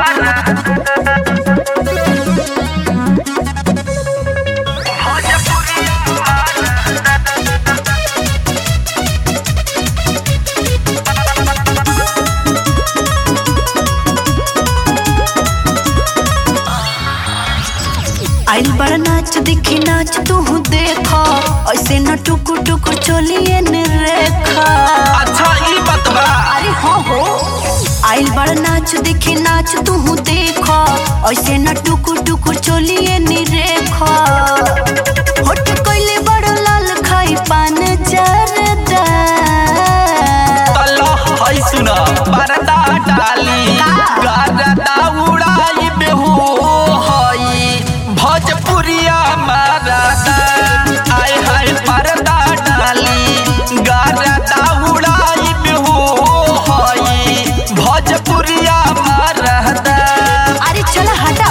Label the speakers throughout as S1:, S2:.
S1: आइल बड़ा नाच दिखी नाच तू देखा ऐसे न टुकुर टुकुर चलिए न रेखा
S2: अच्छा ई बतबा
S1: अरे हो हो आइल बड़ा नाच दिखी नाच तू देखा ऐसे न टुकुर टुकुर चलिए न रेखा होट कोइले बड़ा लाल खाई पान जरदा
S2: तल्ला है सुन बरदा डाली गरदा उड़ाई बेहू हई भोजपुरिया मरदा आय हाय परदा डाली गरदा उड़ाई बेहू हई भोजपुरिया मरदा
S1: अरे चला हटा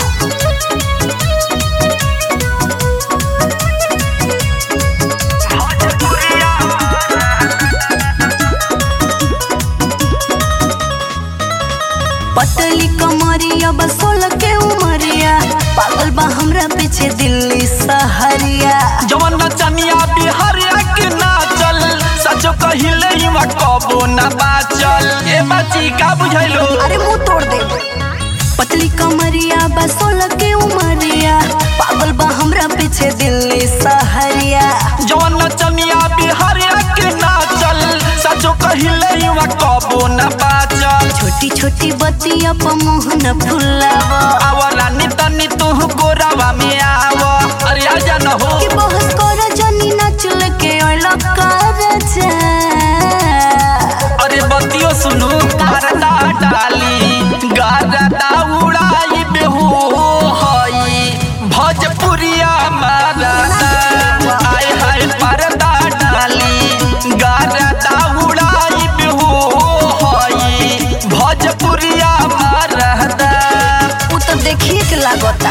S1: पतली कमरिया बसोल के उमरिया पागल बा हमरा पीछे दिल्ली सहरिया
S2: जवन नचनिया बिहारिया के नाचल सचो कहिले हिवा कबो न बाचल ए बाची का बुझैलो
S1: अरे मुंह तोड़ दे पतली कमरिया बसोल के उमरिया पागल बा हमरा पीछे दिल्ली सहरिया
S2: जवन नचनिया बिहारिया के नाचल सचो कहिले हिवा कबो न बाचल
S1: छोटी छोटी बतिया पर मुंह न फुलावा
S2: आवला नि तनी तू गोरावा में आव अरे आजा न हो
S1: कि बहस कर जनी नाचल के ओला कर जा
S2: अरे बतियो सुनु गरदा डाली गरदा उड़ाई बेहू हई भोजपुरिया मरदा आय हाय परदा डाली गरदा उड़ाई बेहू हई भोजपुरिया मरदा
S1: उ तो देखिए के लागता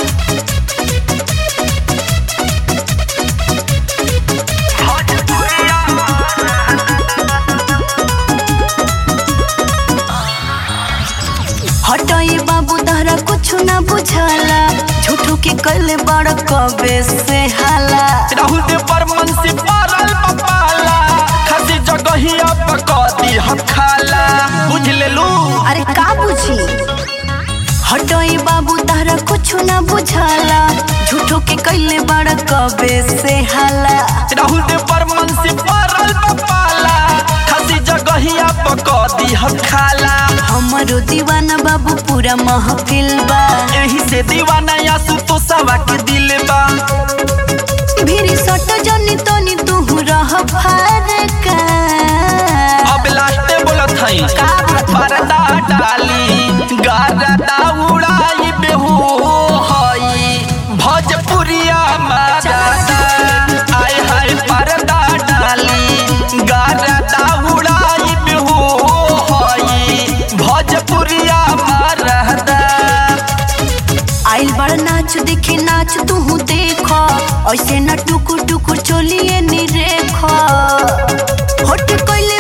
S1: हटई बाबू दहरा कुछ ना बुझाला झूठू के कल बड़ कबे से हाला
S2: राहुल दे बर्मन से पारल पपाला खसी जगहिया पकती हम खाला बुझ लेलू
S1: अरे का बुझी हटई बाबू दहरा कुछ ना बुझाला झूठू के कैले बड़ कबे से हाला
S2: राहुल दे बर्मन से पारल पपाला खसी जगहिया पकती हम खाला
S1: हमरो दीवाना बाबू पूरा महफिल बा
S2: यही से दीवाना यासु तो सवा के दिल बा
S1: भीरी सट जनी तनी तू रह फारका
S2: अब लास्टे बोलत हई
S1: का बात बा?
S2: परदा डाली गरदा उड़ाई बेहू हई भोजपुरिया मरदा आय हाय परदा डाली गरदा उड़ाई बेहू हई भोजपुरिया मरदा
S1: आइल बड़ नाच देखे नाच तू देख ऐसे न टुकुर टुकुर चलिए नी रेख होट कोइले